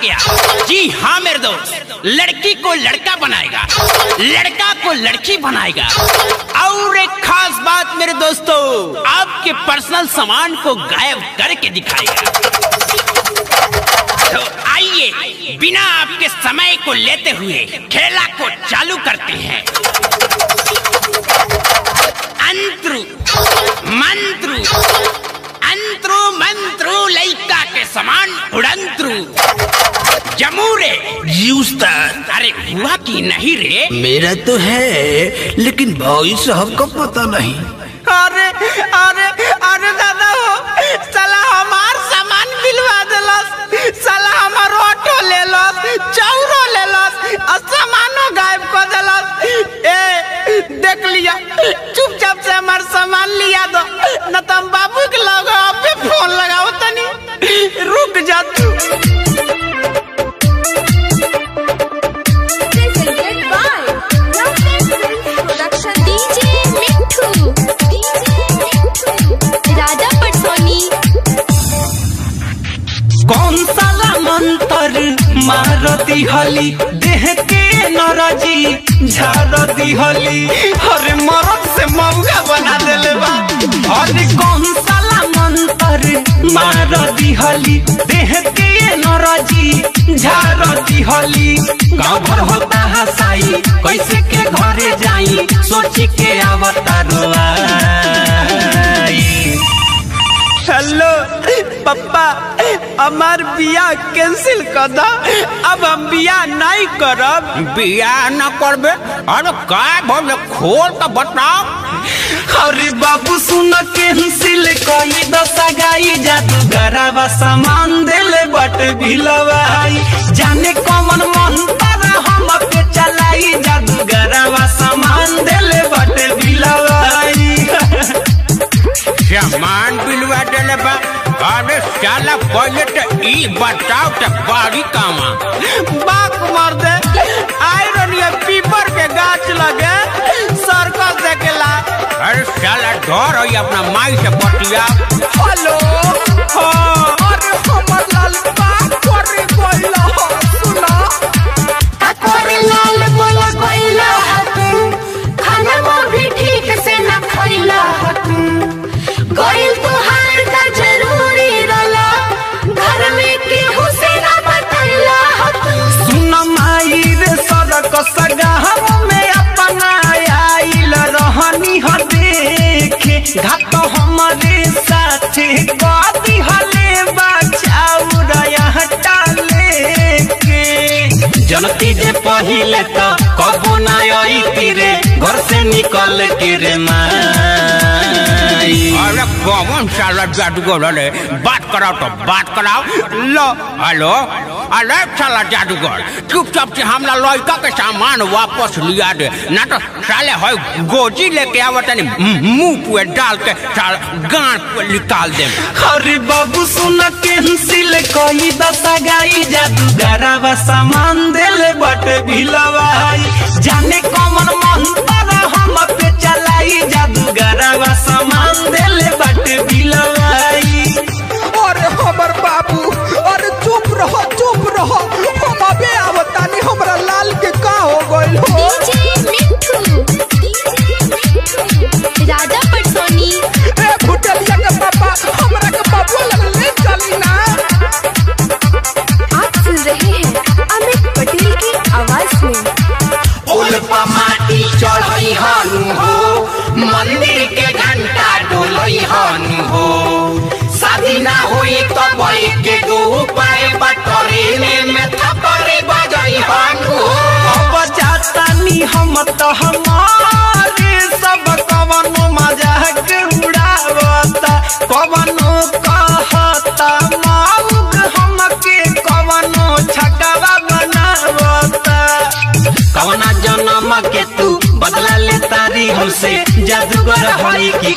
क्या जी हाँ मेरे दोस्त लड़की को लड़का बनाएगा लड़का को लड़की बनाएगा और एक खास बात मेरे दोस्तों आपके पर्सनल सामान को गायब करके दिखाएगा तो आइए बिना आपके समय को लेते हुए खेला को चालू करते हैं अंत्रु मंत्रु अंत्रु मंत्रु लैका के समान उड़ंत्रु जमूरे जी उस्ताद अरे हुआ कि नहीं रे मेरा तो है लेकिन भाई साहब का पता नहीं अरे अरे अरे दादा हो साला हमार सामान बिलवा देलस साला हमार ऑटो लेलस चौरो लेलस और सामानो गायब कर देलस ए देख लिया चुपचाप से हमार सामान लिया दो न तो हम बाबू के लगे अबे फोन लगाओ तनी रुक जा तू presented by Lovely Film Production. DJ Mintu. DJ Mintu. Raja Patsoni. कौन साला मंतर मारती हली देह के नरजी झारती हली अरे मरद से मौका बना देले बा अरे कौन साला मंतर मारती हली देह के नरजी झारती हली गाँव भर होता हसाई कैसे के घरे जाई सोची के आवता रोआई हेलो पप्पा हमार बिया कैंसिल कर दो अब हम बिया नहीं करब बिया न करबे अरे का बोले खोल तो बताओ अरे बाबू सुन कैंसिल कई दशा गाई जादू गराबा सामान देले बट भिलवाई जाने कौन मंत्र हम पे चलाई जादू गराबा सामान देले बट भिलवाई सामान बिलवा देले बा अरे साला पहले तो ई बताओ तो बारी कामा बाक मार दे आयरन या पीपर के गाछ लगे सर्कस देखेला अरे साला डर है अपना माई से बतिया हेलो हाँ अरे हमर लाल बात करे बोला सुना अकोरे लाल बोला कोइला हतू खाना वो भी ठीक से न खइला हतू गोइल तुहार का जरूरी रला घर में केहू से न बतैला हतू सुन माई रे सड़क सगाह में अपना आइल रहनी ह देखे घाट हमारे साथे कदी हले बचाऊ रया टाले के जनती जे पहिले तो कबो ना आई तीरे घर से निकल के रे माई अरे कौन साला जादूगर रे बात कराओ तो बात कराओ लो हेलो अरे साला जादूगर चुपचाप से हमला लड़का के सामान वापस लिया दे ना तो साले है गोजी लेके आवत नहीं मुंह पे डाल के साला गांड पे निकाल दे अरे बाबू सुन कैंसिल कई दशा गाई जादू गराबा सामान देले बट भिलवाई जाने कौन मंत्र हम पे चलाई जादू गराबा सामान देले बट भिलवाई अरे हमर बाबू अरे चुप रहो चुप रहो हम अबे आवतानी हमरा लाल के का हो गइल हो DJ Mintu. DJ Mintu. राजा पटसोनी ए भुटलिया के पापा हमरा के बाबू लग ले चली ना आप सुन रहे हैं अमित पटेल की आवाज में उल्पा माटी चढ़ई हनु हो मंदिर के घंटा डोलई हनु हो शादी ना होई तो बई के दो पाए बटरे में थपरे बजई हनु हो अब जातानी हम तो हमारे सब कवनो मजाक उड़ावता कवनो कहता माउग हमके कवनो छकवा बनावता कवना जन्म के तू बदला ले तारी हमसे जादूगर होई की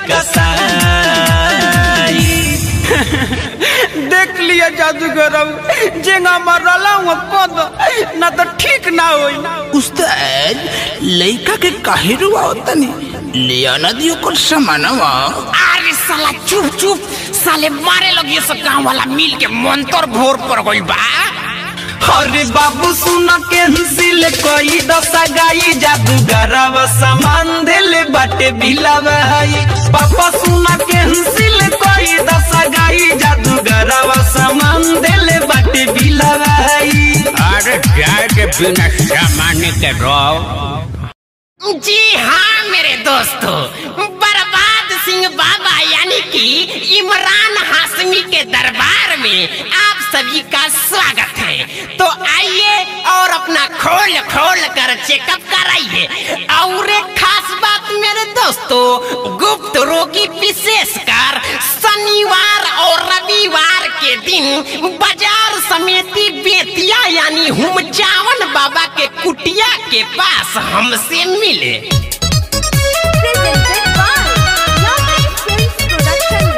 कसाई देख लिया जादूगर जेंगा मरला हुआ कद ना तो ठीक ना होई उस्ताद लड़का के काहे रुआवतनी लिया ना दियो कुछ सामानवा अरे साला चुप चुप साले मारे लगी सब गांव वाला मिल के मंतर घोर पर गइल बा अरे बाबू सुन के हंसिल कोई दशा गाई जादूगरवा सामान दिल बाटे बिलावाई पापा सुन के हंसिल कोई दशा गाई जादूगरवा सामान दिल बाटे बिलावाई अरे जाए के बिना सामान के रहो जी हाँ मेरे दोस्तों बर्बाद सिंह बाबा यानी कि इमरान हाशमी के दरबार में आप सभी का स्वागत है तो आइए और अपना खोल खोल कर चेकअप कराइए और एक खास बात मेरे दोस्तों गुप्त रोगी विशेषकर शनिवार और रविवार के दिन बाजार समिति बेतिया यानी हुमचावन बाबा के कुटिया के पास हमसे मिले presented by Yummy Films Production.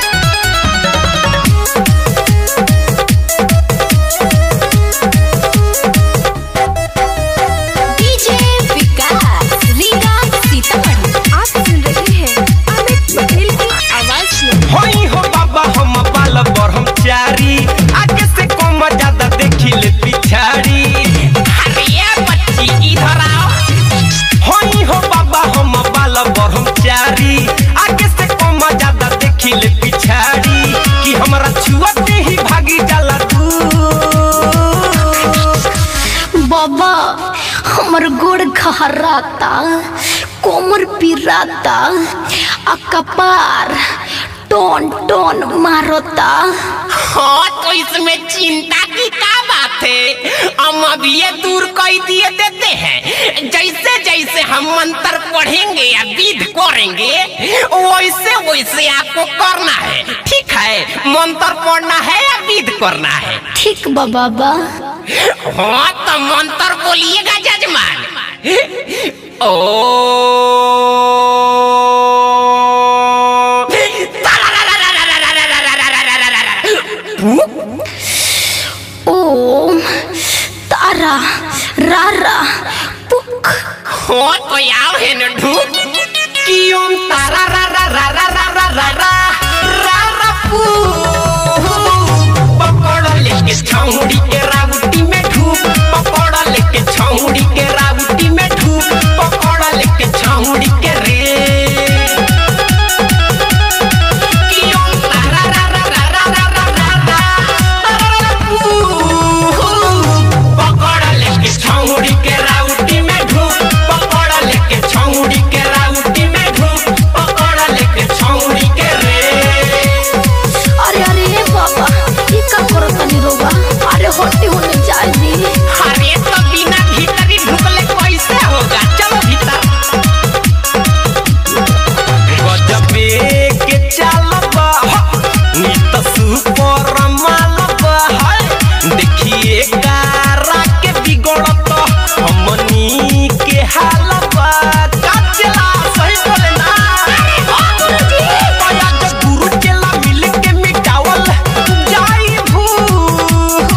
DJ विकास रीगा सीतामढ़ी आप सुन रहे हैं अमित पटेल की आवाज में होई हो बाबा हम बाल ब्रह्मचारी आगे से कम ज्यादा देखी ले पिछाड़ी अरे ये बच्ची इधर आओ होई हो बाबा हम बाल ब्रह्मचारी आगे से कम ज्यादा देखी ले पिछाड़ी कि हमरा छुअते ही भागी जाला तू बाबा हमर गोड़ घहराता कोमर पिराता आ कपार टोन टोन मारता हाँ तो इसमें चिंता की क्या बात है हम अभी ये दूर कर दिए देते हैं जैसे जैसे हम मंत्र पढ़ेंगे या विध करेंगे वैसे वैसे आपको करना है ठीक है मंत्र पढ़ना है या विध करना है ठीक बा बाबा हाँ तो मंत्र बोलिएगा जजमान ओ ओम तारा रारा पुक हो तो आओ है न ढूक कि ओम तारा रा रा रा रा रा रा रा रा रा रा पू पकड़ लेके छौड़ी के राउटी में ढूक पकड़ लेके छौड़ी के राउटी में ढूक पकड़ लेके छौड़ी के रे कि ओम तारा रा रा रा रा रा रा रा रा रा रा पू पकड़ लेके छौड़ी के राउटी में ढूक पकड़ लेके छौड़ी के राउटी में ढूक पकड़ लेके छौड़ी के रे अरे अरे बाबा ये का करो तनी रोबा अरे होटी होने जाए दी अरे तो बिना भीतरी ढुकले कैसे होगा चलो भीतर गजबे के चालबा नीत सुपर मालबा है देखिए कारा के बिगड़त हमनी के हालबा काचला सही बोले ना दया के गुरु चला मिल के मिटावल जाई भूख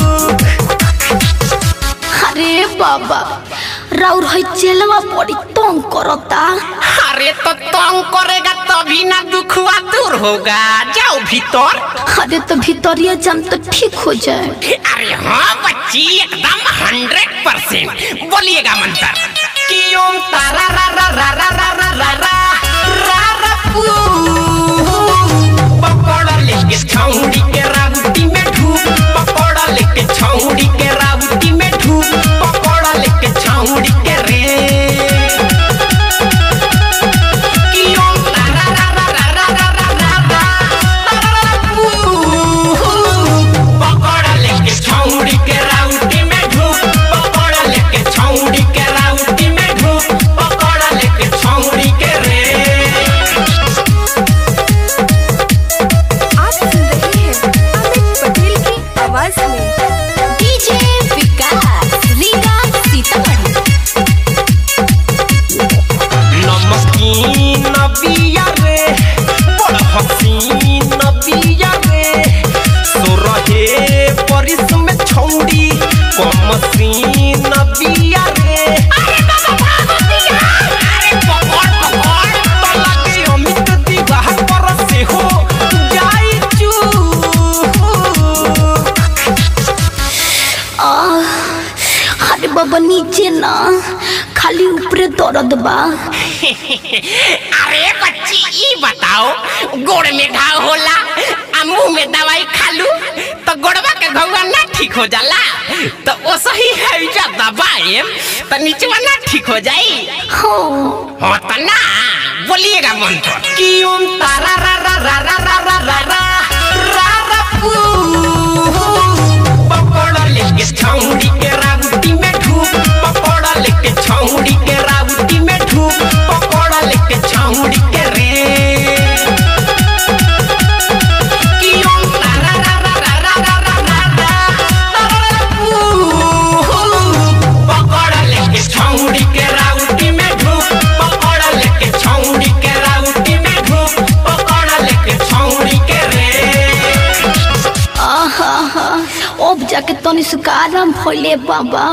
अरे बाबा राउर है चेलवा बड़ी तंग करता अरे तो तंग करेगा तभी ना दुखवा दूर होगा जाओ भीतर अरे तो भीतरिया जम तो ठीक हो जाए अरे हाँ बच्ची एकदम हंड्रेड परसेंट बोलिएगा मंत्र कि ओम तारा रा रा रा रा रा रा रा रा रा रा पू पकड़ लेके छौड़ी के राउटी में ढूक पकड़ लेके छौड़ी के राउटी में ढूक पकड़ लेके छौड़ी के रे कि ओम तारा रा रा रा रा रा रा रा रा रा रा पू पकड़ लेके छौड़ी के राउटी में ढूक पकड़ लेके छौड़ी के राउटी में ढूक पकड़ लेके छौड़ी के रे आप सुन रहे हैं अमित पटेल की आवाज में डीजे अरे बाबा नीचे ना खाली ऊपरे दर्द बा अरे बच्ची ई बताओ गोड़ में घाव होला आ मुंह में दवाई खालू तो गोड़वा के घौवा ना ठीक हो जाला तो ओ सही है जा दबाए तो नीचवा ना ठीक हो जाई हो हो तो ना बोलिएगा मंत्र कि ओम तारा रा रा रा रा रा रा रा रा रा रा पू पकड़ लेके छौड़ी के राउटी में ढूक पकड़ लेके छौड़ी के राउटी में ढूक पकड़ लेके छौड़ी के रे कि ओम तारा रा रा रा रा रा रा रा रा रा रा पू पकड़ लेके छौड़ी के राउटी में ढूक पकड़ लेके छौड़ी के राउटी में ढूक पकड़ लेके छौड़ी के रे आहा हा अब जाके तनी सुख आराम भइले बाबा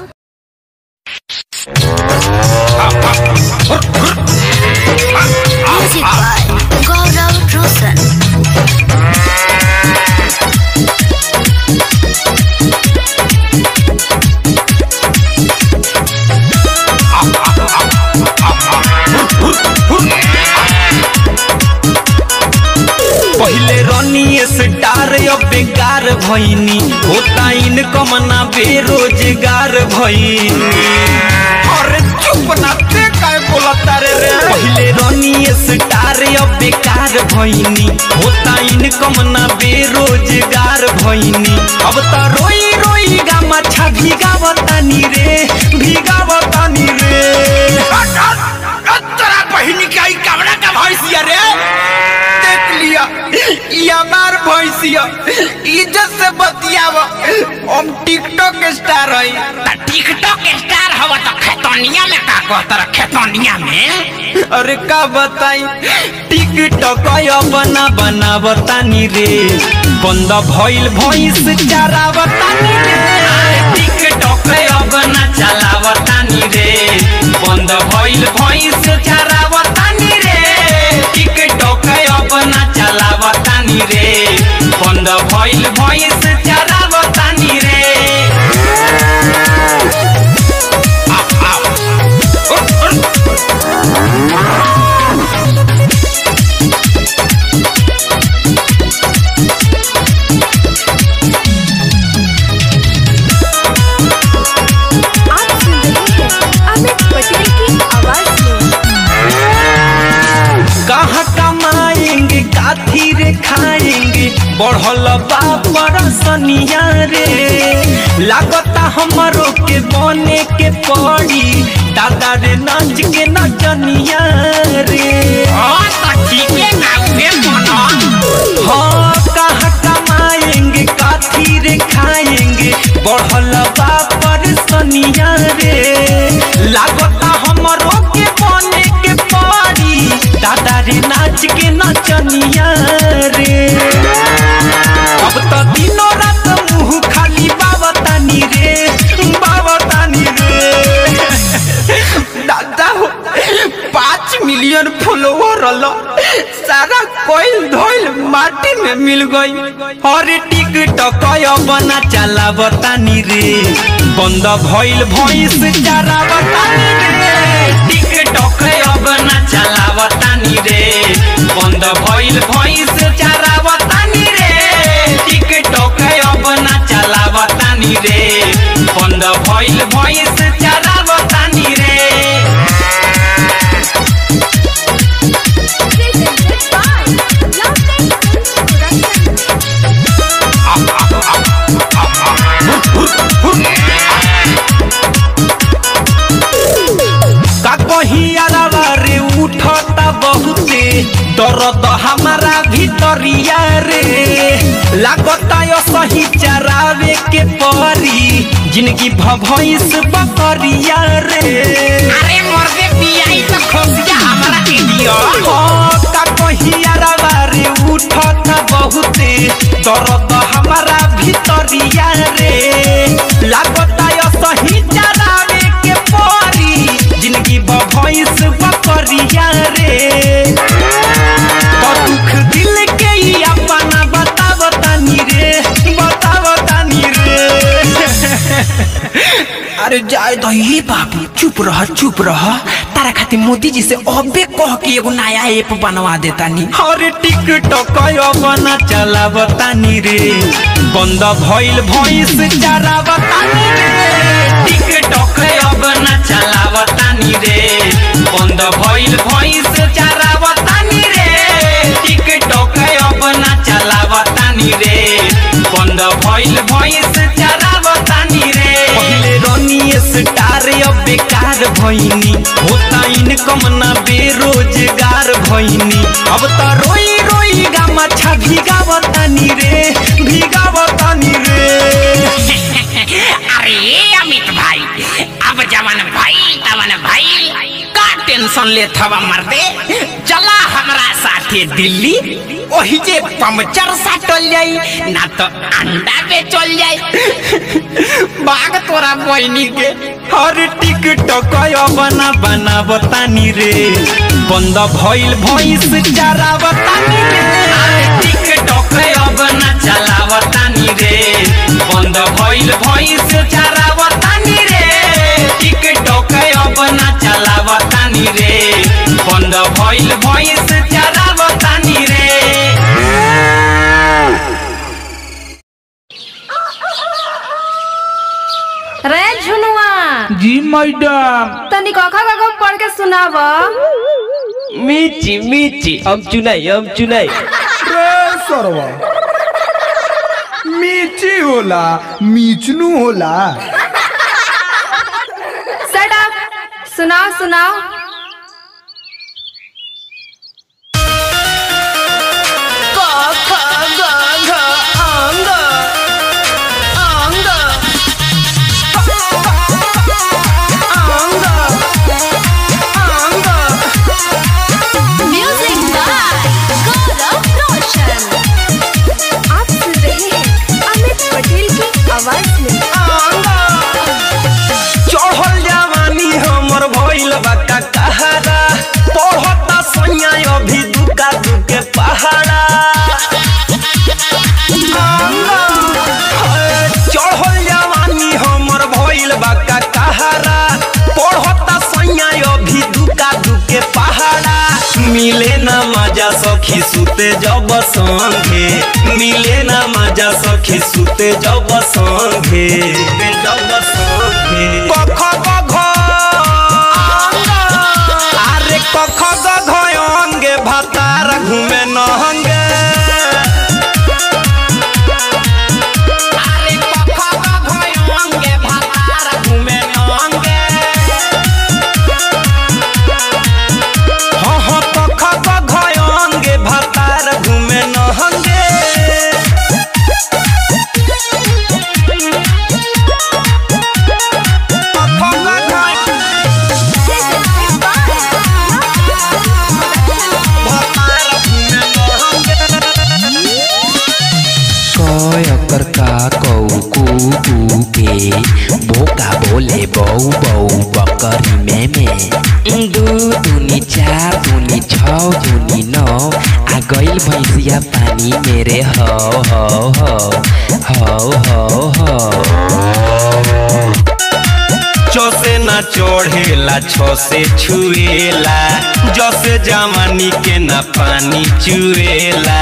म्यूजिक बाय गौरव रोशन पहले रनी स्टार अब बेकार भइनी होता इनकम ना बेरोजगार भइनी अरे चुप ना ते काय बोलता रे रे पहले रनी स्टार अब बेकार भइनी होता इनकम ना बेरोजगार भइनी अब त रोई रोई गा मछा भिगावतानी रे भिगावतानी रे तोरा बहिनी के आई कमरा का भैंसिया रे देख लिया ये हमार भैंसिया इज्जत से बतियाव हम टिकटॉक स्टार हई त टिकटॉक स्टार हवा तो खेतोनिया में का कहतर खेतोनिया में अरे का बताई टिकटॉक बना बना बतानी रे बंद भइल भइस चारा बतानी रे टिकटॉक बना चला बतानी रे बंद भइल भइस चारा बतानी रे टिकटॉक बना चला बतानी रे बंद भइल भइस चारा बतानी रे आप सुन रहे हैं अमित पटेल की आवाज में कहाँ कमाएंगे काथी रे खाएंगे बढ़ल बापर सनिया रे लागता हमरो के बने के पड़ी दादा रे नाच के नचनिया रे हां तो ठीक है ना उहे मनो हाँ कहाँ कमाएंगे काथी रे खाएंगे बढ़ल बापर सनिया रे लागता हमरो के बने के पड़ी दादा रे नाच के नचनिया रे अब तो दिनों रात मुंह खाली बावतानी रे बावतानी रे दादा हो पाँच मिलियन फॉलोवर रलो सारा कोयल धोइल माटी में मिल गई अरे टिकटक बना चला बतानी रे बंद भइल भइस चारा बतानी रे टिकटक बना चला बतानी रे बंद भइल भइस चारा बतानी रे टिकटक बना चला बतानी रे बंद भइल भइस चारा बतानी रे presented by Love Time Production. का कहियारा रे उठता बहुते दर्द हमारा भीतरिया रे लागता यो सही चरावे के परी जिंदगी भभइस बकरिया रे अरे मर्दे पियाई तो खोसिया हमरा के दियो हाँ, का कहियारा रे उठता बहुते दर्द हमारा भीतरिया रे लागता यो सही चरावे के परी जिंदगी भभइस बकरिया रे तो दुख दिल के ही अपना बताव तानी रे बताव तानी रे अरे जाए तो ये बाबू चुप रह चुप रह तारा खातिर मोदी जी से अबे कह के एगो नया ऐप बनवा देता नी अरे टिकटॉक बना चलावतानी रे बंद भइल भइस चरावतानी रे टिकटॉक बना चलावतानी रे बंद भइल भइस चरावतानी रे टिकटॉक बना चलावतानी रे बंद भइल भइस चरावतानी रे पहिले रनी स्टार अब बेकार भइनी होता इनकम ना बेरोजगार भइनी अब त रोई रोई गामा छा भिगावतानी रे भिगावतानी रे अरे अमित भाई अब जवन भाई तवन भाई का टेंशन ले थवा मर्दे चला हमरा साथे दिल्ली ओही जे पंचर साटल जाई ना तो अंडा बेचल जाई बाग तोरा बहनी के हर टिकटॉक बना बनावतानी रे बंद भइल भइस चरावतानी रे टिकटॉक बना चलावतानी रे बंद भइल भइस चरावतानी रे टिकटॉक बना चलावतानी रे बंद भइल भइस चरावतानी रे रे झुनुआ जी मैडम तनी कखा कखा पढ़ के सुनाव मीची मीची हम चुनाई हम चुनाई रे सरवा मीची होला मीचनू होला सेट अप सुनाओ सुनाओ म्यूजिक बाय गौरव रोशन आप सुन रहे हैं अमित पटेल की आवाज में चढ़ल जवानी हमर भइल बा का कहारा पढ़ता सैया अभी दुका दुके पहाड़ा चढ़ल जवानी हमर भइल बा का कहारा पढ़ता सैया अभी दुका दुके पहाड़ा मिले ना मजा सखी सुते जब संगे मिले ना मजा सखी सुते जब संगे जब संगे कख गघ अरे कख गघ अंगे भातार घूमे नहंगे अरे कख गघ अंगे भातार घूमे नहंगे हाँ हाँ कख गघ अंगे भातार घूमे नहंगे कयकर का कौ कू कू के बोका बोले बौ बौ बकरी में में दू दूनी चार दूनी छ दूनी नौ आ गइल भैंसिया पानी मेरे हो हो हो हो हो हो चो से ना चढ़ेला छो से छुएला जसे जवानी के ना पानी चुएला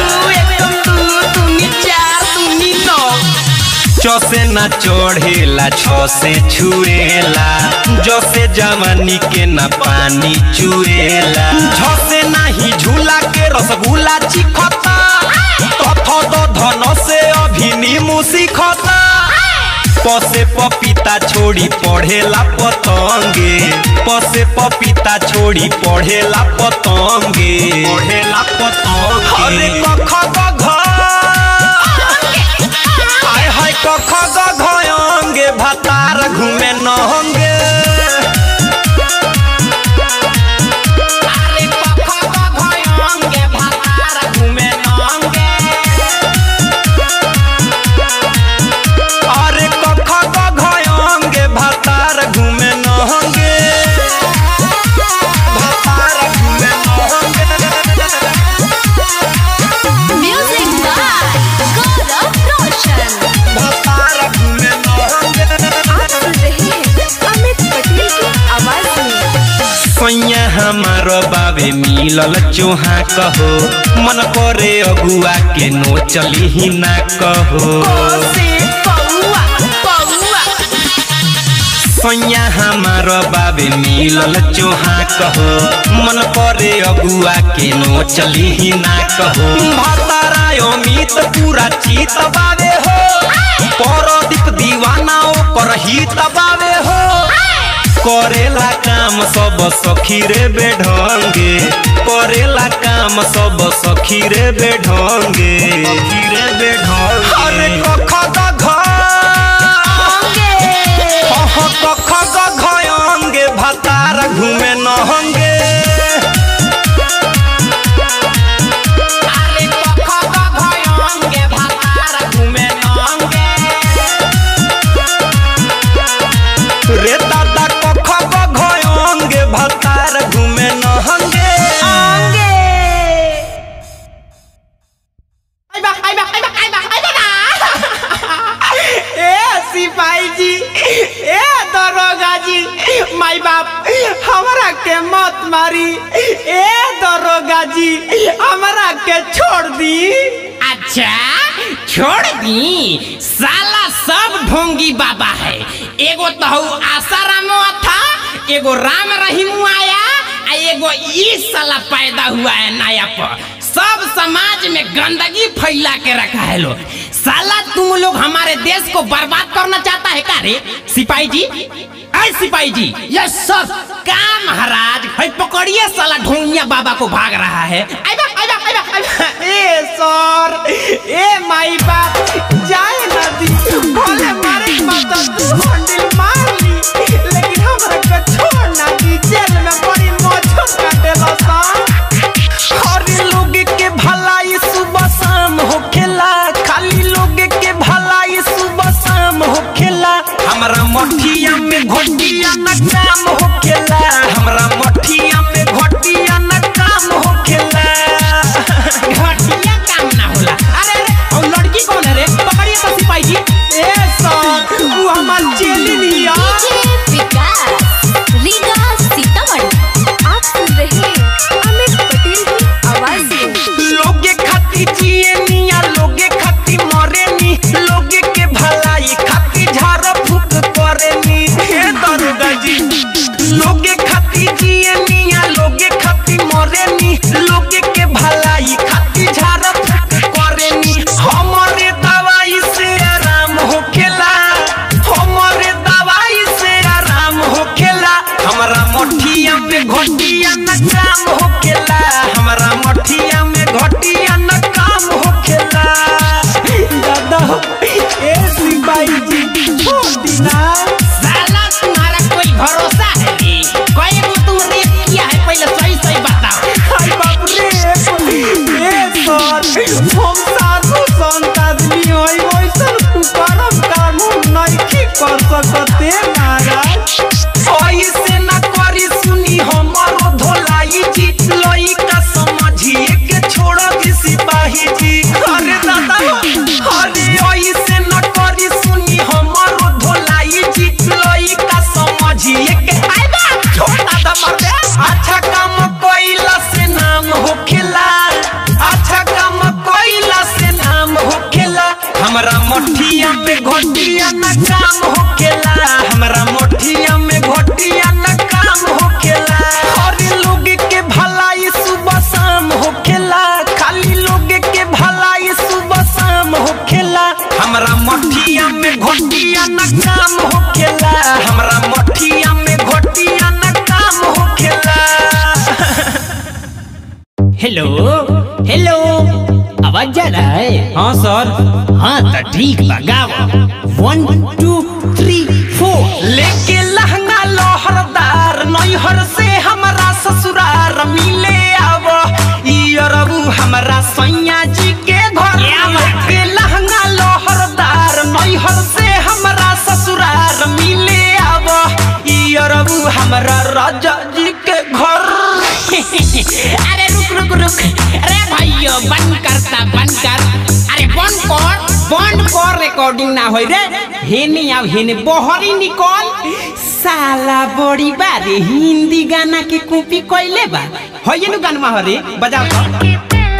चो से ना चढ़ेला छो से छुएला जसे जवानी के ना पानी चुएला झ से नाही झूला के रसगुल्ला चिखता तथ तो धन से अभी नीमू सीखता पसे पपीता छोड़ी पढ़ेला पतंगे पसे पपीता छोड़ी पढ़ेला पतंगे पढ़ेला पतंगे अरे कख गघ हाय हाय कख गघ अंगे भातार घूमे नहंगे अरे कख गघ अंगे भातार घूमे नहंगे अरे कख गघ भातार घूमे नहंगे भातार घूमे नहंगे म्यूजिक बाय गौरव रोशन भातार घूमे नहंगे आप सुन रहे हमार बाबे मिलल चोहा कहो मन करे अगुआ के नो चली ही ना कहो सैया हमार बाबे मिलल चोहा कहो मन करे अगुआ के नो चली ही ना कहो भतारा अमित पूरा चीत बावे हो परदीप दीवाना ओकर ही तबावे हो करेला काम सब सखी रे बेढंगे करेला काम सब सखी रे बेढंगे सखी रे बेढंगे अरे कख ग घ कख ग घ अंगे भतार घूमे नहंगे अरे कख ग घ अंगे भतार घूमे नहंगे रे दादा कख ग घ अंगे भतार घूमे नहंगे ए सिपाही जी ए दरोगा जी माई बाप हमरा के मत मारी ए दरोगा जी हमरा के छोड़ दी अच्छा छोड़ दी साला सब ढोंगी बाबा है एगो तो हऊ आसारामो था एगो राम रहीम आया आ एगो ई साला पैदा हुआ है नया पर सब समाज में गंदगी फैला के रखा है लोग साला तुम लोग हमारे देश को बर्बाद करना चाहता है का रे सिपाही जी ऐ सिपाही जी यस सर का महाराज है पकड़िए साला ढोंगिया बाबा को भाग रहा है आइबा आइबा आइबा आइबा ए सर ए माई बाप जाए नदी भले मारे माता तू हंडिल मार ली लेकिन हमरा के छोड़ ना दी जेल में बड़ी मौज काटेला सा हर लोग के भलाई सुबह शाम होखेला खाली लोग के भलाई सुबह शाम होखेला हमरा मठिया में घोटिया न काम होखेला हमरा मठिया में घोटिया न काम होखेला घटिया काम ना होला अरे अरे और लड़की कौन है रे पकड़िए तो सिपाही जी ए सर वो हमार चेली लिया डीजे विकास रीगा सीतामढ़ी आप सुन रहे हैं अमित पटेल की आवाज में लोगे खाती जिए निया लोगे खाती मरे नी लोगे के भलाई खाती झाड़ फूक करे नी हे दरोगा जी लोगे खाती जिए निया लोगे खाती मरे नी लोगे के भलाई खाती झाड़ फूक करे नी हमारे दवाई से आराम होखेला हमारे दवाई से आराम होखेला हमरा मठिया में घोटिया न काम होखेला हमरा मठिया में घोटिया न काम होखेला दादा ए सिपाही जी छोड़ दी ना साला तुम्हारा कोई भरोसा है रे कोई को तुम रेप किया है पहले सही सही बताओ हाय बाप रे ए सर हम साधु संत आदमी होई वैसन कुकरम काम हम नहीं कर सकते महाराज ऐसे न करी सुनी हमारो धोलाई जी लइका समझिए के छोड़ दी सिपाही जी अरे दादा अरे ऐसे न करी सुनी हमारो धोलाई जी लइका समझिए के आई बा छोड़ दादा मर दे अच्छा काम कोइला से नाम होखेला अच्छा काम कोइला से नाम होखेला हमरा मठिया में घोटिया न काम होखेला हमरा मठिया में घोटिया न काम होखेला हर लोग के भलाई सुबह शाम होखेला खाली लोग के भलाई सुबह शाम होखेला हमरा मठिया में घोटिया न काम होखेला हमरा मठिया में घोटिया न काम होखेला हेलो हेलो आवाज जा रहा है हाँ सर हाँ तो ठीक बा गाओ वन टू थ्री फोर लेके लहंगा लोहरदार नैहर से हमरा ससुरार मिले आव इरबू हमरा सैया जी के घर लेके लहंगा लोहरदार नैहर से हमरा ससुरार मिले आव इरबू हमरा राजा जी के घर अरे रुक रुक रुक अरे भाइयों बंद करता बंद कर अरे बंद कर बंद कर रिकॉर्डिंग ना होई रे हेने अब हेने बहरी निकल साला बड़ी बारे हिंदी गाना के कॉपी कइले बा होइए नु गाना हरे बजाओ तो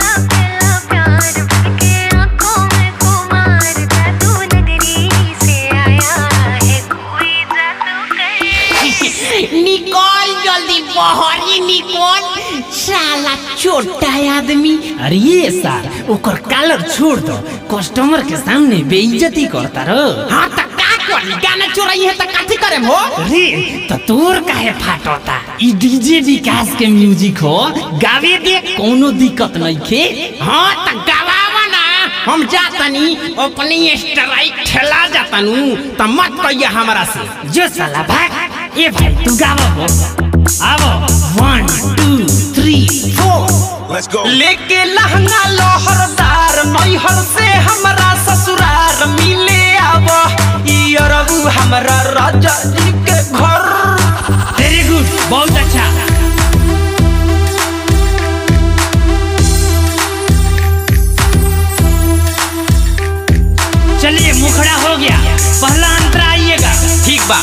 निकल जल्दी बहरी निकल साला छोटा आदमी अरे ये सार ओकर कलर छोड़ दो कस्टमर के सामने बेइज्जती करता रो हाँ त का करी गाना चोराई है त काथी करे हो रे तो तोर काहे फाटोता ई डीजे विकास के म्यूजिक हो गावे दे कोनो दिक्कत नहीं खे हाँ त गवावा ना हम जातनी अपनी स्ट्राइक ठेला जातनु त मत कहिया हमरा से जो साला भाग ए भाई तू गावा हो आवो वन टू थ्री फोर लेके लहंगा लोहरदार नैहर से हमरा ससुरार मिले आब ई अरबू हमरा राजा जी के घर वेरी गुड बहुत अच्छा चलिए मुखड़ा हो गया पहला अंतरा आइएगा ठीक बा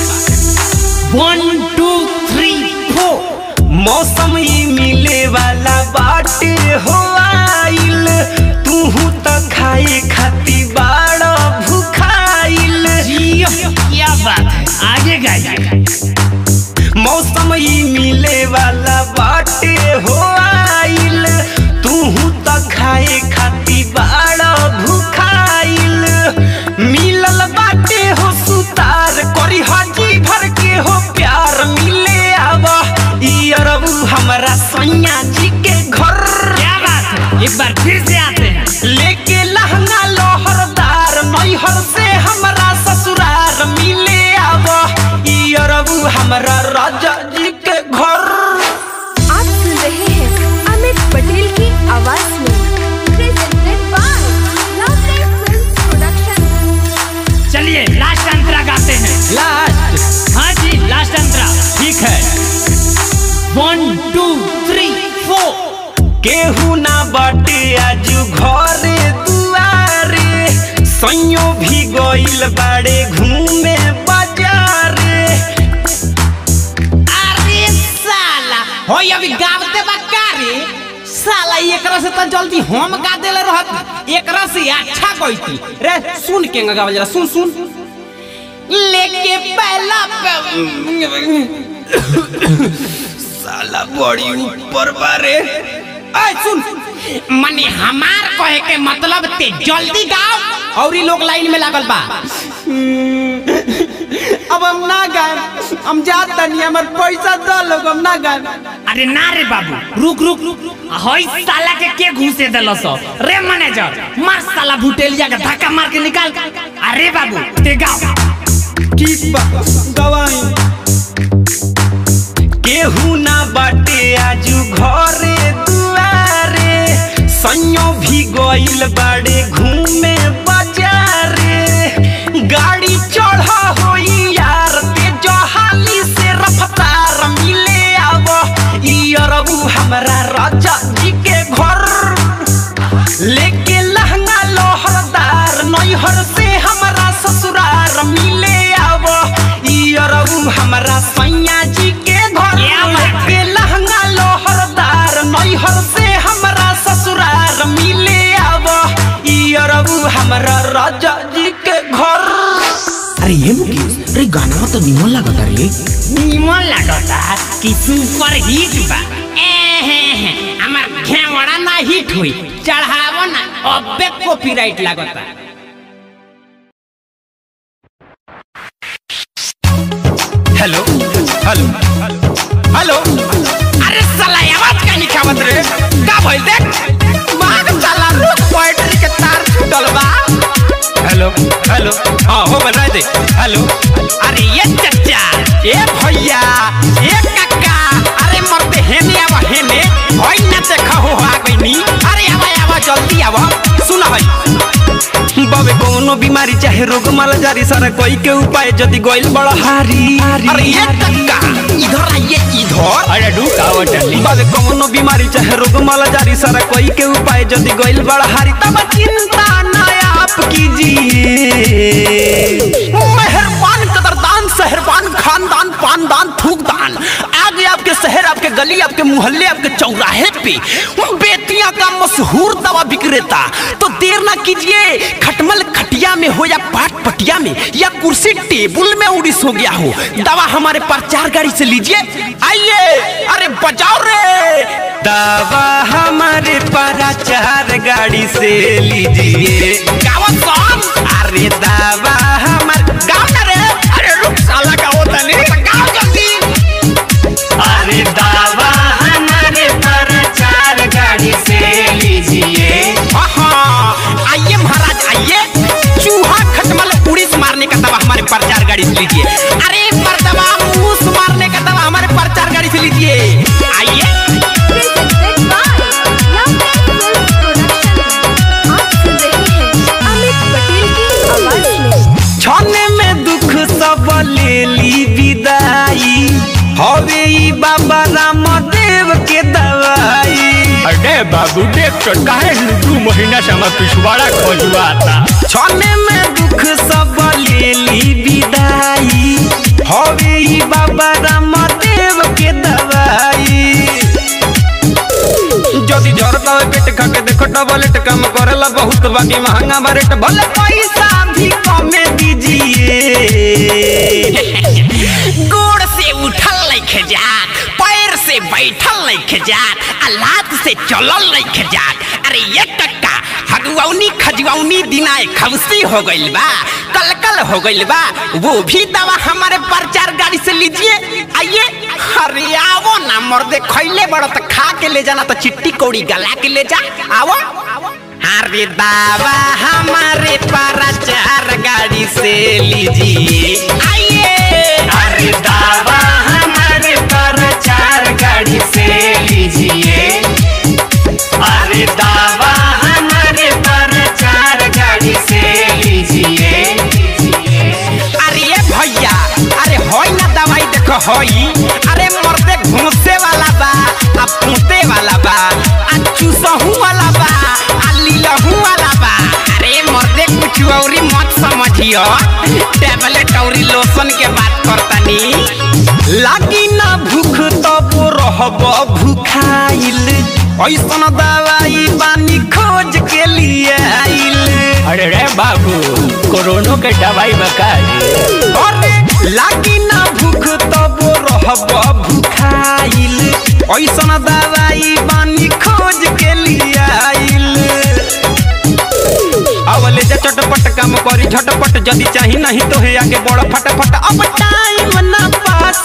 वन टू थ्री फोर मौसम ही मिले वाला बाटे हो आइल तूहू त खाए खाती बाड़ा भूखाइल जियो, क्या बात है आगे गाइए मौसम ही मिले वाला बाटे हो आइल तूहू त खाए खाती बाड़ा भूखाइल मिलल बाटे हो सुतार करी हाजी भर के हो प्यार मिले आब ई अरबू हमरा सैया जी के घर क्या बात है एक बार फिर से आते हैं लेके लहंगा लोहरदार नैहर से हमरा ससुरार मिले आब ई अरबू हमरा राजा जी के घर आप सुन रहे हैं अमित पटेल की आवाज में presented by Lovely Films Production. चलिए लास्ट अंतरा गाते हैं लास्ट हाँ जी लास्ट अंतरा ठीक है वन टू थ्री फोर केहू ना बाटे आजू घरे दुआरे सैयो भी गइल बाड़े घूमे बाजारे अरे साला होय अभी गावते बा का रे साला एकरा से त जल्दी हम गा देले रहत एकरा से अच्छा गईती रे सुन के गावल जरा सुन सुन लेके पहला साला बड़ी ऊपर बारे ऐ सुन मने हमार कहे के मतलब ते जल्दी गाओ और ई लोग लाइन में लागल बा अब हम ना गाए हम जात तनी हमर पैसा दो लोग हम ना गाए अरे ना रे बाबू रुक रुक रुक हई साला के के घुसे देलस रे मैनेजर मार साला भुटेलिया के धक्का मार के निकाल अरे बाबू ते गाओ ठीक बा गवाई केहू ना बाटे आजू घरे दुआरे सैयो भी गइल बाड़े घूमे बाजारे गाड़ी चढ़ा होई यार ते जहाली से रफ्तार मिले आब ई अरबू हमरा राजा जी के घर लेके लहंगा लोहरदार नैहर से हमरा ससुरार मिले आब ई अरबू हमरा सैया जी के घर क्या बात है? लेके लहंगा लोहरदार नैहर से हमरा ससुरार मिले आब ई अरबू हमरा राजा जी के घर अरे ये मुकेश अरे गाना तो निमन लागत रे निमन लागता कि सुपर हिट बा एहे हमार घेवड़ा ना हिट हुई चढ़ावो ना अबे कॉपीराइट लागता हेलो हेलो हेलो अरे साला आवाज का नहीं खावत रे का भइल देख माग साला रुक बैटरी के तार छूटल बा हेलो हेलो हाँ हो बना दे हेलो अरे ये चचा ए भैया ए काका अरे मरते हेने आवा हेने होई ना देखा हो आ गईनी अरे आवा आवा जल्दी आवा सुना भाई बाबे कोनो बीमारी चाहे रोग माला जारी सारा कोई के उपाय जदी गोइल बड़ा हारी अरे ये काका इधर आइए इधर अरे ढूका वटली बाबे कोनो बीमारी चाहे रोग माला जारी सारा कोई के उपाय जदी गोइल बड़ा हारी तब चिंता ना आप कीजिए मेहरबान कदरदान शहरबान खानदान पानदान थूकदान आगे आपके शहर आपके गली आपके मोहल्ले आपके चौराहे पे बेतिया का मशहूर दवा विक्रेता तो देर ना कीजिए खटमल खटिया में हो या पाट पटिया में या कुर्सी टेबुल में उड़ीस हो गया हो दवा हमारे प्रचार गाड़ी से लीजिए आइए अरे बजाओ रे दवा हमारे पराचार गाड़ी से लीजिए गावा कौन अरे दवा हमारे गाओ ना रे अरे रुक साला गाओ तने गाओ जल्दी अरे दवा हमारे पराचार गाड़ी से लीजिए हाँ, आइए महाराज आइए चूहा खटमल उड़ीस मारने का दवा हमारे प्रचार गाड़ी से लीजिए अरे पर दवा मूस मारने का दवा हमारे प्रचार गाड़ी से लीजिए आइए Presented by Love Films Production. आप सुन रहे हैं अमित पटेल की आवाज में छने में दुख सब ले ली विदाई हवे ई बाबा रामदेव के दवाई अरे बाबू देख तो काहे दू महीना से हमार पिछवाड़ा खोजुआ था छने में दुख सब ले ली विदाई हवे ई बाबा रामदेव के दवाई जदि जरूरत हवे पेट खा के देखो टबलेट काम करेला बहुत बाकी महंगा बरेट भले पैसा भी कमे दीजिए गोड़ से उठल नहीं जात पैर से बैठल नहीं जात आ लात से चलल नहीं जात अरे ये टक्का हगुआनी खजुआनी दिनाए खबसी हो गइल बा कलकल हो गइल बा वो भी दवा हमारे प्रचार गाड़ी से लीजिए आइए अरे आवो ना मर्दे खैले बड़ो तो खा के ले जाना तो चिट्टी कौड़ी गला के ले जा आवो अरे दावा हमारे प्रचार गाड़ी से लीजिए आइए अरे दावा हमारे प्रचार गाड़ी से लीजिए अरे दावा हमारे प्रचार गाड़ी से लीजिए अरे ये भैया अरे होई ना दवाई देखो होई अरे मर्दे घूसे वाला बा आ पूते वाला बा आ चूसहू वाला बा आ लीलहू वाला बा अरे मर्दे कुछ औरी मत समझियो टैबलेट औरी लोशन के बात करतनी लागी ना भूख तब रहब भूखाइल ऐसन दवाई बानी खोज के लिए आइल अरे रे बाबू कोरोना के दवाई बका अरे लागी ना भूख तब रहब भूखाइल ऐसन दवाई बानी खोज के लिए आइल अवले जा चटपट काम करी झटपट जदी चाही नहीं तो है आगे बड़ फटाफट अब टाइम ना पास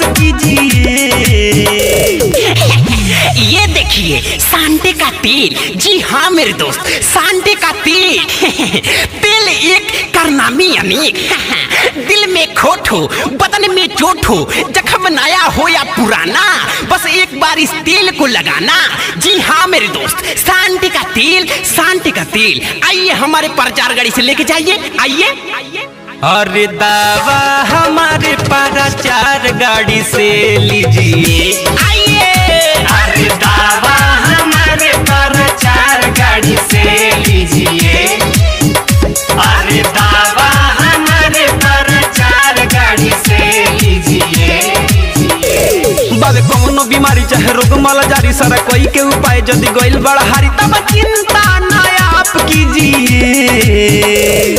कीजिए ये देखिए सांडे का तेल जी हाँ मेरे दोस्त सांडे का तेल तेल एक करनामी अनेक दिल में खोट हो बदन में चोट हो जख्म नया हो या पुराना बस एक बार इस तेल को लगाना जी हाँ मेरे दोस्त सांडे का तेल सांडे का तेल आइए हमारे प्रचार गाड़ी से लेके जाइए आइए अरे दावा हमारे प्रचार गाड़ी से लीजिए आइए अरे दावा हमारे प्रचार गाड़ी से लीजिए अरे दावा हमारे प्रचार गाड़ी से लीजिए बाबे कौनो बीमारी चाहे रोग माला जारी सारा कोई के उपाय यदि गइल बड़ा हारी तब चिंता ना आप कीजिए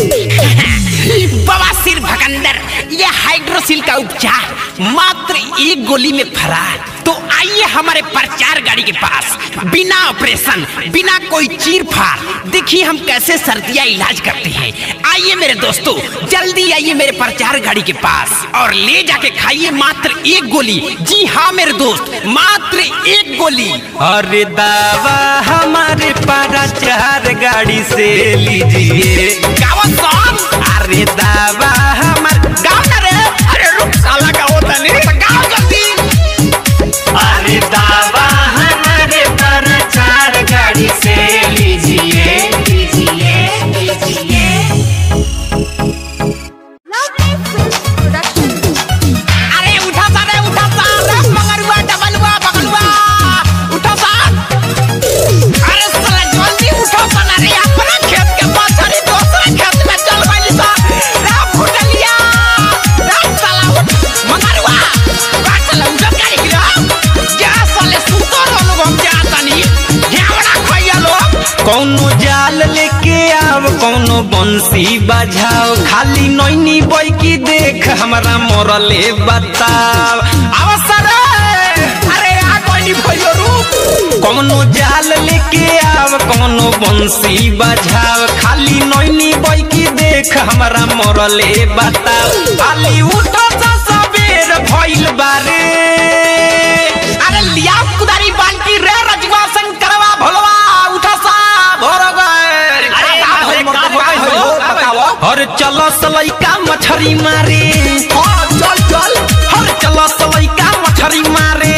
बवासीर भकंदर ये हाइड्रोसिल का उपचार मात्र एक गोली में फरार तो आइए हमारे प्रचार गाड़ी के पास बिना ऑपरेशन बिना कोई चीर फाड़ देखिए हम कैसे सर्दियाँ इलाज करते हैं आइए मेरे दोस्तों जल्दी आइए मेरे प्रचार गाड़ी के पास और ले जाके खाइए मात्र एक गोली जी हाँ मेरे दोस्त मात्र एक गोली अरे दावा हमारे प्रचार गाड़ी से लीजिए गावा कौन अरे दावा हमारे गाओ ना रे अरे रुक साला गाओ तने गाओ जल्दी अरे दावा हमारे प्रचार गाड़ी से लीजिए लीजिए लीजिए Lovely Films Production. अरे उठा सा रे उठा सा रे मगरुआ डबलुआ बगलुआ उठा सा अरे साला जल्दी उठो सा ना रे अपना खेत के पाछड़ी दूसरा खेत लेके आव कौनो बंसी बजाओ खाली नैनी बोई की देख हमरा मोरले बताव अवसर अरे आ कोई भयो रूप कौनो जाल लेके आव कौनो बंसी बजाव खाली नैनी बोई की देख हमरा मोरले बताव खाली उठो सा सबेर भइल बारे अरे लिया कुदारी बाल्टी रे रजवा शंकरवा भोलवा उठा सा भोर गए अरे का भइल, का भइल, का भइल? हर चलो सलैका मछरी मारे हाँ, चल चल हर चलो सलैका मछरी मारे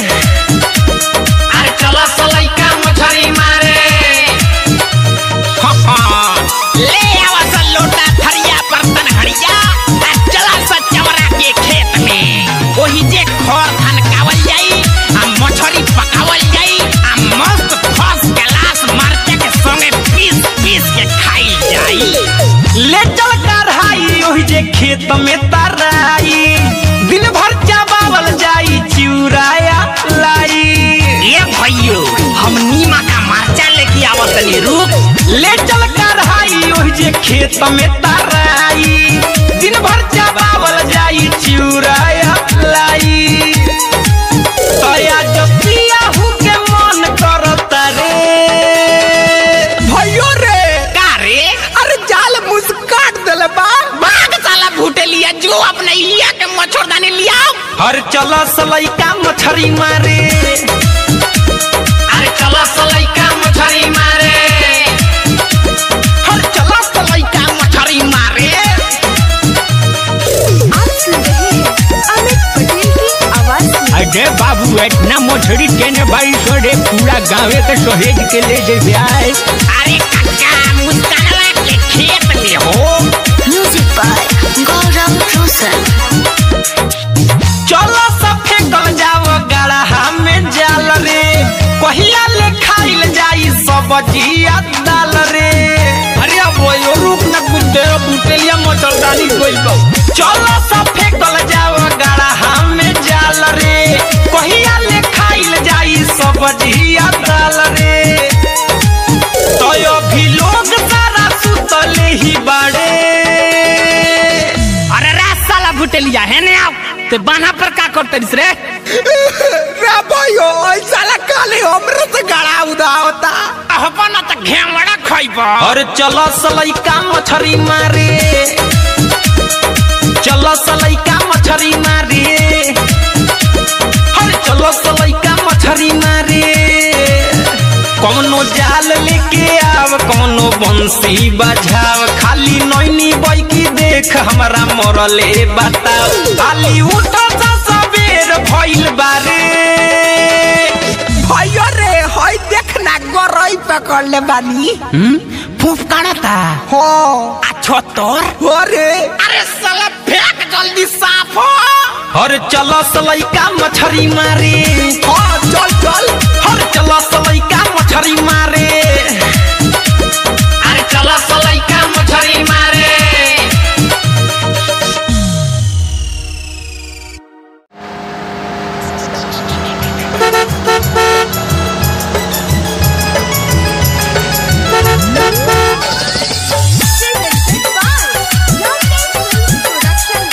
अरे चला सलैका मछरी मारे हाँ, हाँ। ले आवा सा लोटा थरिया बर्तन हड़िया आ चला सा चवरा के खेत में ओही जे खर धान कावल जाई आ मछरी पकावल जाई आ मस्त फर्स्ट क्लास मरचा के संगे पीस पीस के खाई जाई ले चल कढ़ाई ओही जे खेत में तराई दिन भर चाबावल जाई चिउराया लाई ये भैयो हम नीमा का मरचा लेके आवत तनी रुक ले चल कढ़ाई ओही जे खेत में तराई दिन भर चाबावल जाई चिउराया लाई तया जब पियाहू के मन करता रे भयो रे का रे अरे जाल मुझ काट देले बा भाग साला भूटे लिया जो अपने लिया के मच्छरदानी लिया हर चला सलैका मछरी मारे अरे चला सलैका मछरी मारे हर चला सलैका मछरी मारे आप सुन रहे हैं अमित पटेल की आवाज में अरे बाबू इतना मछली केने बाई सोरे पूरा गाँवे के सहेज के ले जे आए अरे कक्का मुस्कानवा के खेत में हो म्यूजिक बाय गौरव रोशन चलो सब फेंकल जाव गड़हा में जाल रे कहिया ले खाइल जाई सब्जिया दाल रे अरे अब यो रुक न गुड्डे बुटेलिया मच्छरदानी कोई बा चलो सब फेंकल जाव गड़हा में जाल रे कहिया ले खाइल जाई सब्जिया दाल रे तो अभी लोग सारा सुतले ही बाड़े अरे रे साला भुटेलिया है ने आओ ते बाना पर का करते दिस रे रे भयो ऐसा ला काले हमरे से गड़ा उदा होता अपन त घेवड़ा खइबा और चलो सलैका मछरी मारे चलो सलैका मछरी मारे हर चलो सलैका मछरी मारे कौनो जाल लेके आव कौनो बंसी बजाव खाली नैनी बैकी देख हमरा मोरले बताव खाली उठो सा सबेर भइल बारे भयो रे हई देखना गरई पकड़ ले बानी फूफ काढ़ता हो अच्छो तोर हो रे अरे साला फेंक जल्दी साफ हो हर चलो सलैका मछरी मारे हाँ चल चल हर चलो सलैका मछरी मारे अरे चला सलैका मछरी मारे presented by Lovely Films Production.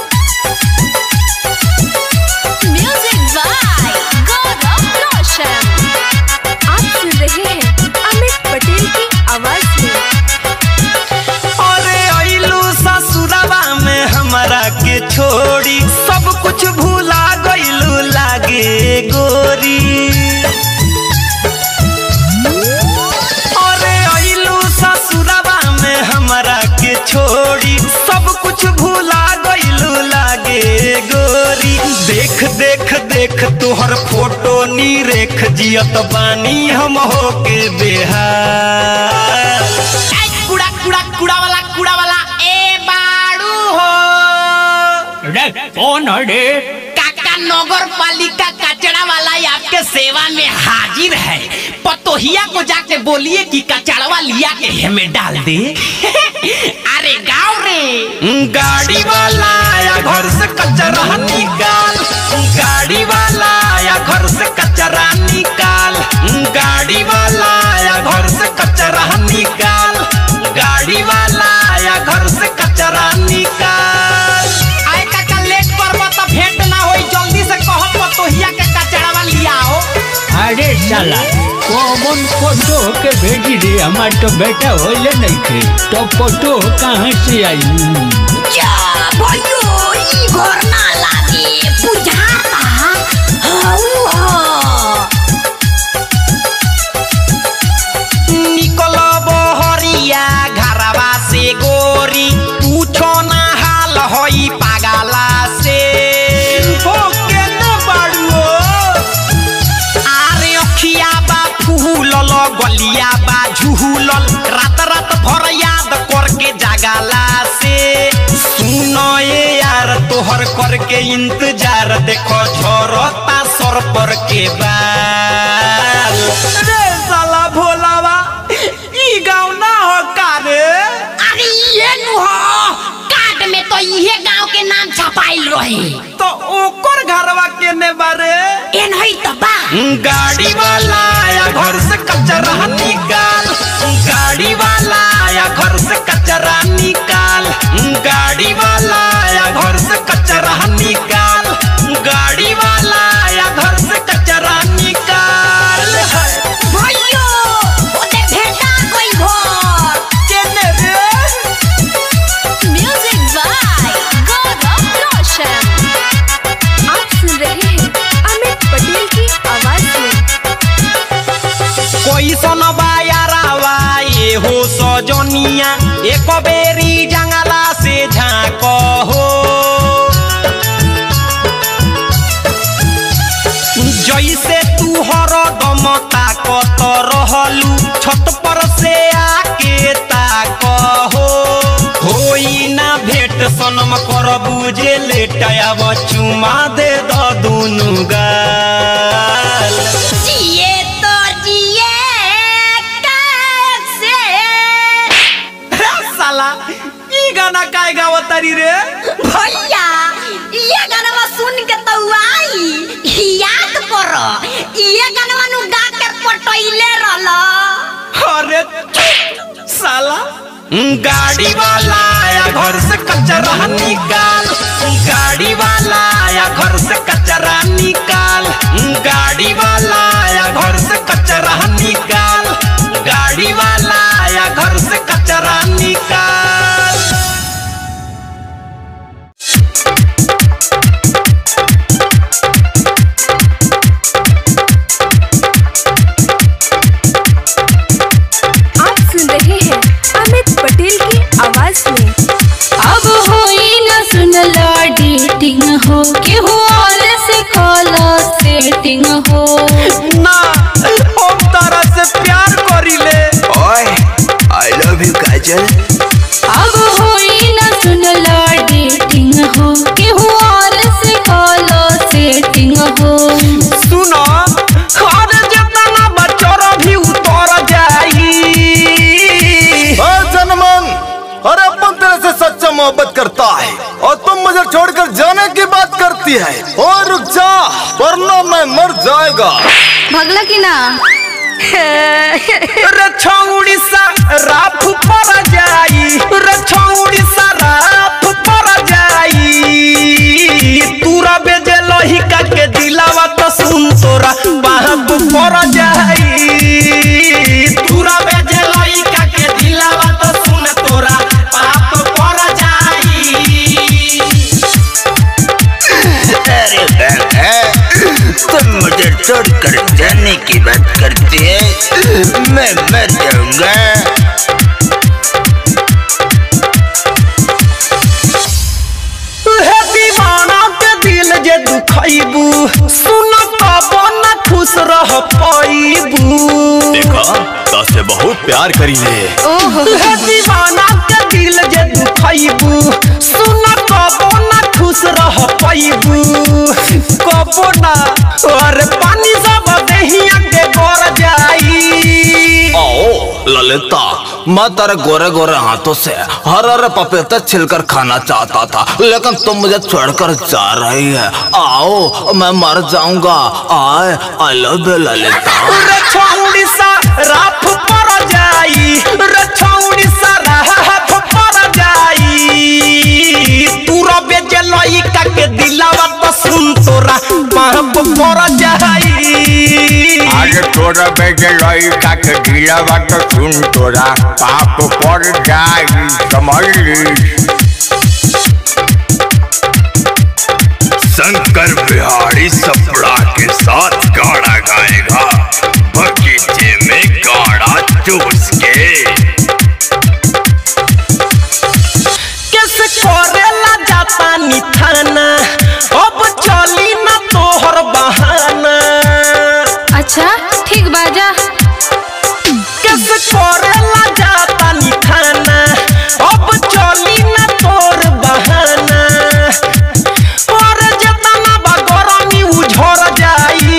Music by Gaurav Roshan आप सुन रहे हैं अमित पटेल की आवाज में अरे अइलू ससुरवा में हमरा के छोड़ी सब कुछ भूला गइलू लागे गोरी अरे अइलू ससुरवा में हमरा के छोड़ी सब कुछ भूला गइलू लागे गोरी देख देख देख तोहर फोटो नी रेख जियत बानी हम होके बेहाल ए कूड़ा कूड़ा कूड़ा वाला कूड़ा वाला ए बाड़ू हो रे कौन है रे काका नगर पालिका कचरा वाला आपके सेवा में हाजिर है पतोहिया को जाके बोलिए कि कचड़वा लिया के हमें डाल दे अरे गाँव रे गाड़ी वाला आया घर से कचरा निकाल गाड़ी वाला आया घर से कचरा निकाल गाड़ी वाला आया घर से कचरा निकाल कचरा निकाल आए काका लेट करबो त भेंट ना होई जल्दी से कहत पतोहिया के कचड़ावा लियाओ अरे साला कौन फोटो के भेजी रे हमार तो बेटा होले नहीं थे तो फोटो कहाँ से आई जा भयो ई घर ना लागे बुझाता हाउ हा निकल बहरिया घरवा से गोरी पूछो ना हाल होई पागला से हो के न बाड़ुओ आरे अखिया बा फूलल गलिया बा झूलल रात रात भर याद करके जागला से सुनो ये यार तोहर करके इंतजार देखो झरता सर पर के बाल रे साला भोलावा ई गांव ना हो का रे अरे ये नु हो कार्ड में तो इहे गांव के नाम छपाइल रहे तो ओकर घरवा केने बारे ए नहीं तो बा गाड़ी वाला आया घर से कचरा निकाल गाड़ी वाला आया घर से कचरा निकाल गाड़ी वाला आया घर से कचरा निकाल गाड़ी वाला आया घर से कचरा निकाल भयो ओते भेटा कोई घर केने रे म्यूजिक बाय गौरव रोशन आप सुन रहे हैं अमित पटेल की आवाज में कोई सन बायारावा ये हो सजनिया एक बेरी जंगला से झाँक हो जैसे तू हरदम ताकत रहलू छत पर से आके ताक हो होई ना भेट सनम कर बुझे लेटाया चुमा दे द दुनु गाल जिए तो जिए कैसे साला ई गाना काय गावतारी रे भैया ये गाना सुन के तो आई याद करो ये गाना नु गा के पटैले रहल अरे चुप, साला गाड़ी वाला आया घर से कचरा निकाल गाड़ी वाला आया घर से कचरा निकाल गाड़ी वाला आया घर से कचरा निकाल गाड़ी वाला आया घर से कचरा निकाल आप सुन रहे हैं अमित पटेल की आवाज में अब होई न सुनला डेटिंग हो केहू और से कॉला सेटिंग हो ना हम तारा से प्यार करीले ओए आई लव यू काजल अब होई न सुनला डेटिंग हो केहू और से कॉला सेटिंग हो सुनो अरे जितना बच्चों भी उतर जाई जनमन अरे अपन तेरे से सच्चा मोहब्बत करता है और तुम मुझे छोड़कर जाने की बात करती है और रुक जा वरना मैं मर जाएगा भगला की ना रे छौड़ी सा राफ पर जाई रे छौड़ी सा राफ पर जाई तूरा बेजे लहिका के दिलावा तो सुन तोरा बाप पर जाई तूरा बेजे लहिका के दिलावा तो सुन तोरा बाप पर जाई अरे बहन, तुम मुझे छोड़कर जाने की बात करती है मैं मर जाऊंगा हे दीवाना के दिल जे दुखैबू सुन कबो न खुश रह पाइबू देखा से बहुत प्यार करी है हे दीवाना के दिल जे दुखैबू सुन कबो न खुश रह पाइबू कबो ना अरे पानी सब देहिया के गर जाई आओ ललिता मैं तेरे गोरे गोरे हाथों से हर हर पपीता छिलकर खाना चाहता था लेकिन तुम मुझे छोड़कर जा रही है आओ मैं मर जाऊंगा आए आई लव यू ललिता रे छौड़ी सा राफ पर जाई रे छौड़ी सा राफ पर जाई लइका के दिलावा तो सुन तोरा पाप पर जाई आज तोरा बेटे लइका के ढीलावा तो सुन तोरा पाप पर जाई समझ ली शंकर बिहारी सपड़ा के साथ गाड़ा गाएगा बगीचे में गाड़ा चूस के कैसे करेला जाता निथाना अब चली ना तोहर बहाना अच्छा ठीक बाजा कैसे करेला जाता निथाना अब चली ना तोर बहाना और जेतना बा गरमी उझर जाई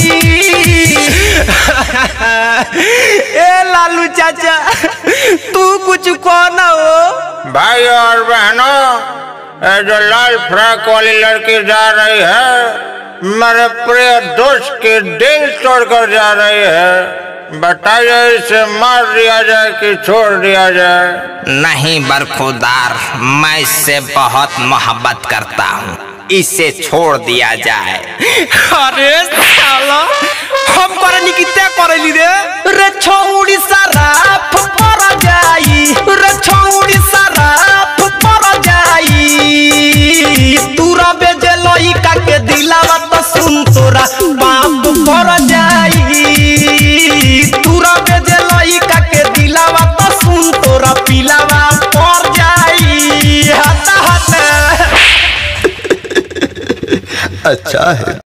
ए लालू चाचा तू कुछ कहना हो भाई और बहनों ये जो लाल फ्रॉक वाली लड़की जा रही है मेरे प्रिय दोस्त की दिल तोड़कर जा रही है बताइए इसे मार दिया जाए कि छोड़ दिया जाए नहीं बरखुदार मैं इससे बहुत मोहब्बत करता हूँ इसे छोड़ दिया जाए अरे साला हम करनी की तय करली रे रे छौड़ी सराफ पर जाई रे छौड़ी सराफ पर जाई तूरा बेजे लइका के दिलावा तो सुन तोरा पाप पर जाई तूरा बेजे लइका के दिलावा तो सुन तोरा पिलावा पर जाई हता हता अच्छा है